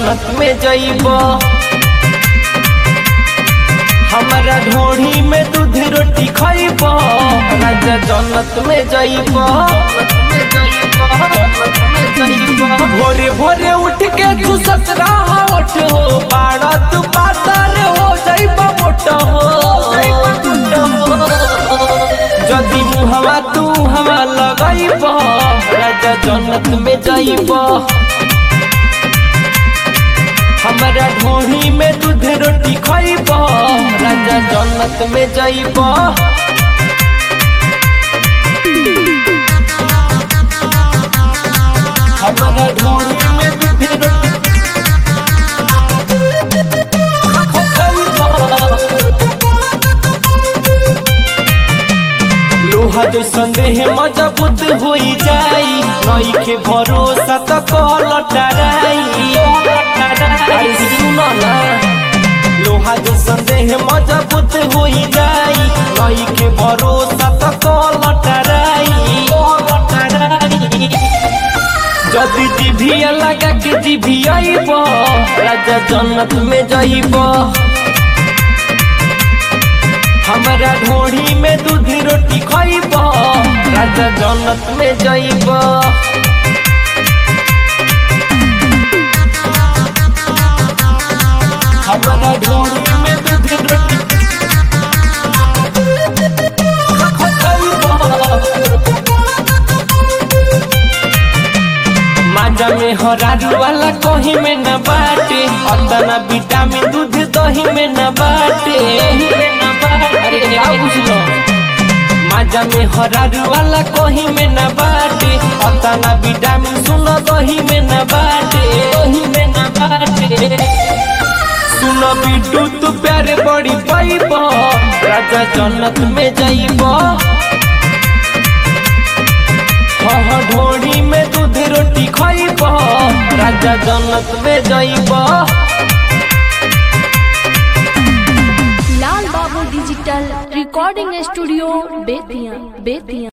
जन्नत में जइब हमारा ढोढ़ी में दूध रोटी खइब राजा जन्नत में जइब भोरे भोरे उठ के तू ससरा उठ हो बाड़ा तू पातर हो जइब मोट हो जदि मुहवा तू हवा लगइब राजा जन्नत में जइब हमारा ढोढ़ी में दूध रोटी खइब राजा जन्नत में जइब हमारा ढोढ़ी में दूध रोटी लोहा जो संदेह मजबूत होई जाई नई के भरोसा त कल टराई अरे सुनो ना लोहा जो संदेह मजबूत होई जाई नई के भरोसा त कल टराई जदि जिभिया लगा के जिभियाइब राजा जन्नत में जइब हमारा ढोढ़ी में दूध रोटी खइब राजा जन्नत में जइब हमारा ढोढ़ी में दूध रोटी माजा में हरारू वाला कहीं में न बाटे अतना विटामिन दूध दही में न बाटे अरे क्या बुझलो माजा में हरारू वाला कहीं में न बाटे अतना विटामिन सुनो दही में न बाटे दही में न बाटे सुनो बिटू तू प्यारे बड़ी पाइब राजा जन्नत में जाइब हाँ ढोढ़ी में दूध रोटी खइब राजा जन्नत में जइब Lal Babu digital recording studio Bettiah Bettiah